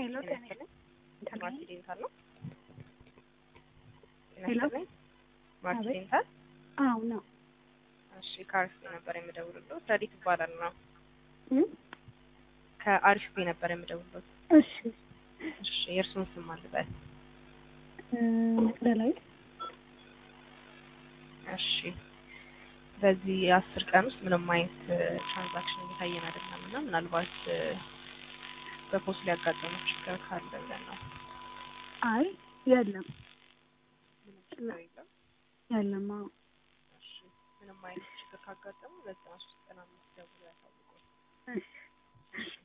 ሄሎ ጤና ጤና ይስጥልኝ። ማርቲ ዴንታል ነው። ጤና ሄሎ። ይስጥልኝ። ማርቲ አቤት። ዴንታል። አዎ ነው እሺ፣ ከአሪፍ ቤ ነበር የምደውልሎት። ረዲት ይባላል ነው። እ? ከአሪፍ ቤ ነበር የምደውልሎት። እሺ እሺ፣ የእርሱን ስም አልበል። እ፣ መቅደላዊት እሺ፣ በዚህ የአስር ቀን ውስጥ ምንም አይነት ትራንዛክሽን እየታየን አይደለም እና ምናልባት እ፣ በፖስት ሊያጋጠሙ ችግር ካለ ብለን ነው። አይ የለም ምንም ችግር የለም። የለም አዎ እሺ፣ ምንም አይነት ችግር ካጋጠሙ በዘጠና ሶስት ቀን አምስት ደውሎ ያሳውቁ። እሺ እሺ